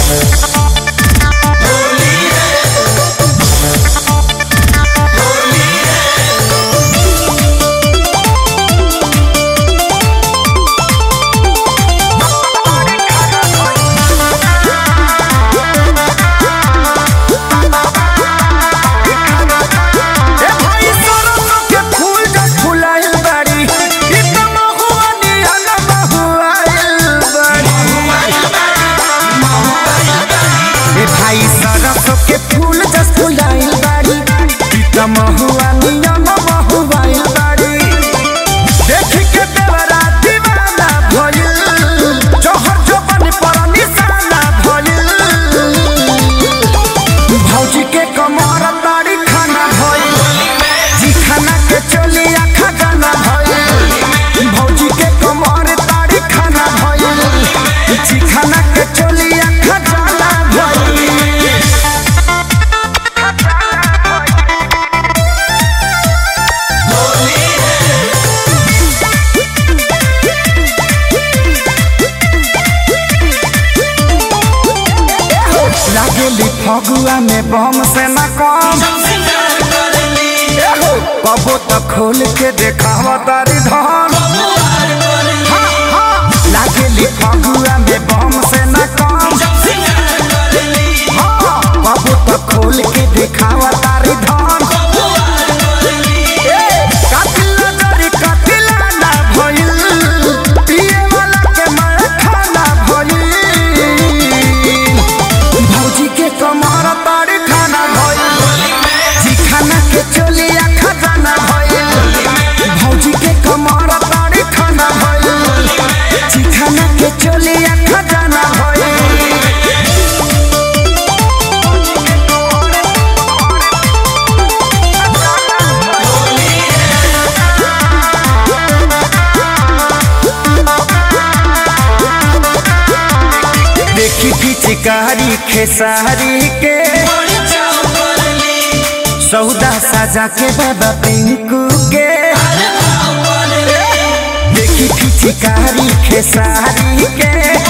ए भाई सरसों के फूल जब फुलाइल बाड़ी ई त महुआ निहन महुआइल बाड़ी ए भाई सरसों के फूल जब फुलाइल बाड़ी ई त महुआ निहन महुआइल बाड़ी देख के देवरा दीवाना भइल जोहर जोबन पर निशाना भइल भौजी के कमर ताड़ी खाना भइल जी खाना के चलिया खजाना भइल भौजी के कमर ताड़ी खाना भइल जी खाना के चलिया खजाना भइल लागेली फगुआ में बम से न कम एहो, कबो तो खोल के देखावा तारी धन हाँ, हाँ, लागेली फगुआ में बम से न कम हाँ, कबो तो खोल के देखावा तारी धन ए, कातिल नजरी कातिला ना भइल, पिए वाला के मार खाना भइल। भौजी के कमर ताड़ी खाना भइल जी खाना के चोलिया खजाना भइल भौजी के कमर ताड़ी खाना भइल जी खाना के चोलिया खजाना भइल देखी पिचकारी खेसारी के सौदा साजा के बाबा पिंकू के देखी पिचकारी खेसारी के